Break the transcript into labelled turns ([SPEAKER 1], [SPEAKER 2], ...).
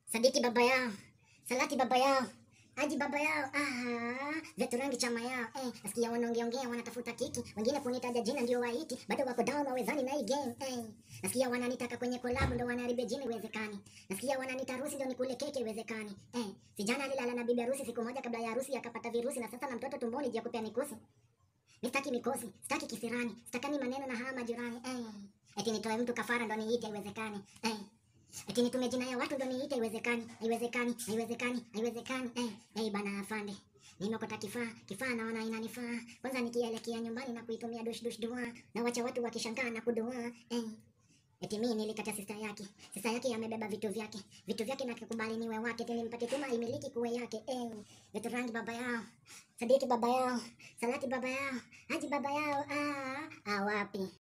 [SPEAKER 1] Sadiki baba yao, Salati baba yao, Haji baba yao, ah, Vetu rangi chama yao, eh, nasikia wanaongeongea wanatafuta kiki, wengine kunitaja jina ndio waiti, bado wako down wawezani na hii game, eh. Nasikia wananitaka kwenye collab ndo wanaharibia jina iwezekani. Nasikia wananita harusi ndo nikule keke iwezekani. Eh, sijana alilala na bibi harusi siku moja kabla ya harusi akapata virusi na sasa na mtoto tumboni juu ya kupea mikosi. Sitaki mikosi, sitaki kisirani, sitakani maneno na hawa majirani. Eh, eti nitoe mtu kafara ndo niite iwezekani. Eh, eti nitume jina ya watu ndo niite iwezekani. Haiwezekani, haiwezekani, haiwezekani. Eh, eh bana afande. Nimekota kifaa, kifaa naona inanifaa. Kwanza nikielekea nyumbani na kuitumia dush dush dua na wacha watu wakishangaa na kudua. Eh, Eti mimi nilikata sista yake. Sista yake amebeba vitu vyake. Vitu vyake na kukubali niwe wake. Eti nimpate tuma imiliki kuwe yake. Eh, vitu rangi baba yao. Sadiki baba yao. Salati baba yao. Haji baba yao. Ah, ah wapi?